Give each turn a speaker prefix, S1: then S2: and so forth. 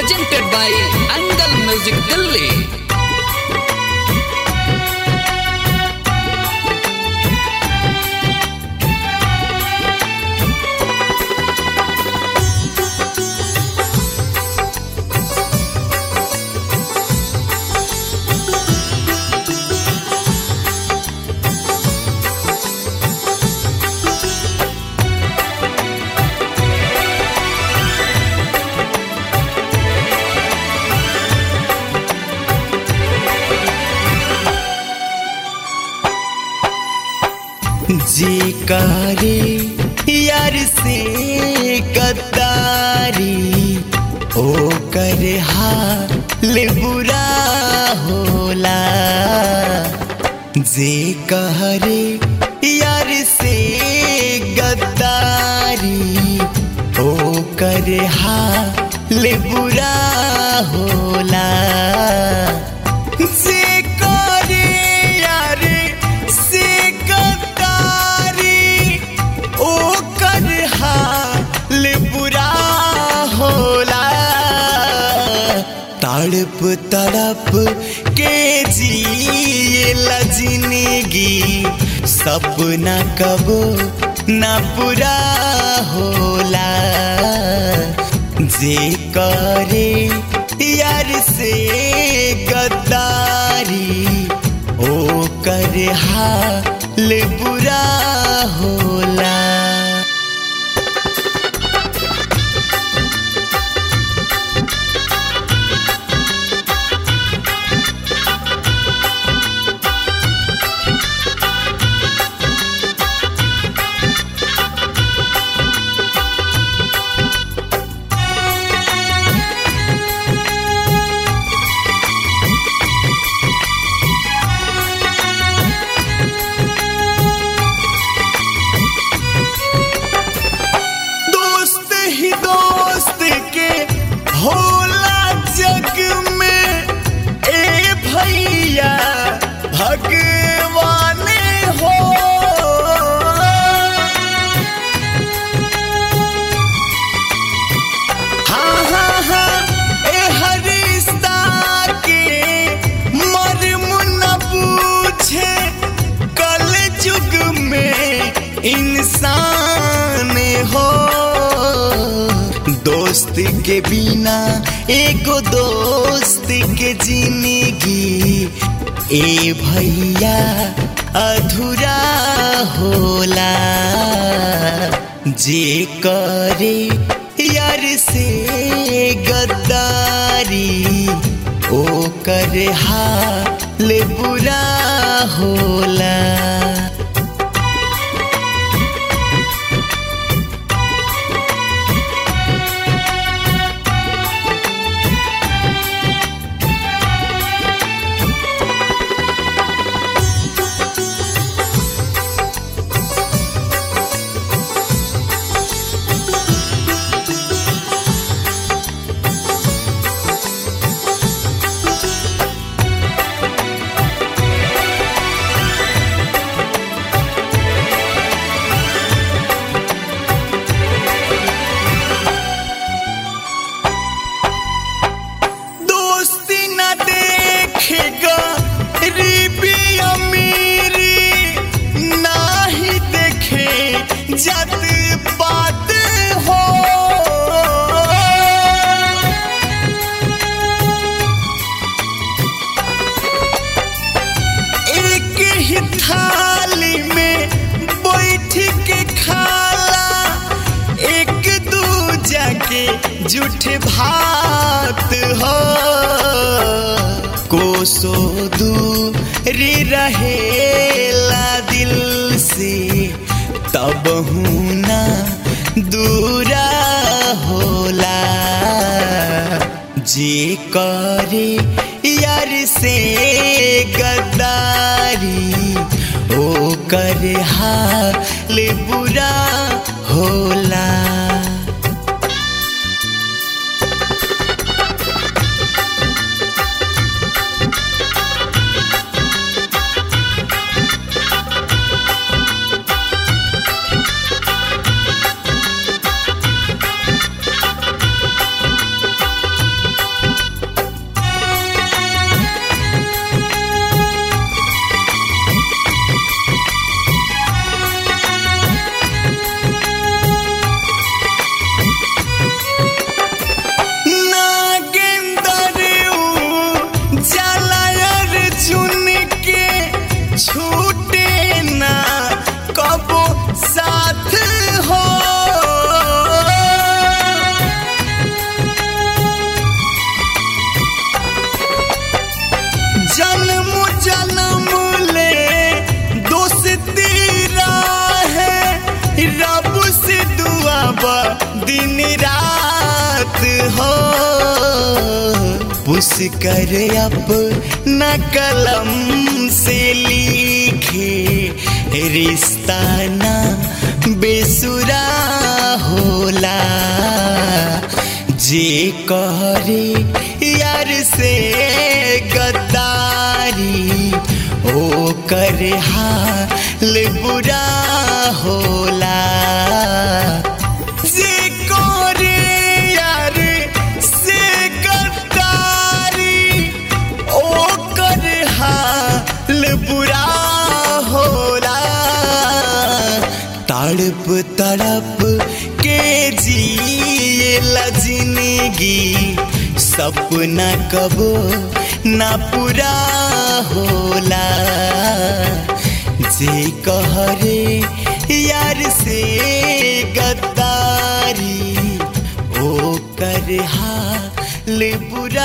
S1: presented by Angle Music Delhi.
S2: जी करे यार से गद्दारी ओ करे हाल बुरा होला जे करे यार से गद्दारी ओ करे हाल बुरा होला जे करे यार से गद्दारी ओ कर हाल बुरा होला तड़प तड़प के जिएला जिंदगी सपना कबो ना पूरा होला जे करे यार से गद्दारी ओ कर हाल बुरा होला दोस्त ही दोस्त के होला जग में ए भैया भगवान हो हाँ हाँ हाँ ए हरिश्ता के मर्म न पूछे कल युग में इंसान हो दोस्त के बिना एगो दोस्त के जिंदगी ए भैया अधूरा होला जे करे यार से गद्दारी ओ करे हाल बुरा होला दोस्ती न देखेगा गरीबी अमीरी ना ही देखे जात पात हो एक ही थाली में बैठ के खाला एक दूजा के जूठ भात हो कोसो दूरी रहेला दिल से तब ना दूरा होला जे करे यार से गद्दारी ओ कर हाल बुरा होला रात हो पुष्कर अपना कलम से लिखे रिश्ता ना बेसुरा होला जे करे यार से गद्दारी ओ कर हाल बुरा होला जे करे यार से गद्दारी ओ कर हाल बुरा होला तड़प तड़प के जिएला जिंदगी सपना कबो ना पूरा होला जे कहरे यार से गद्दारी ओ कर हाल बुरा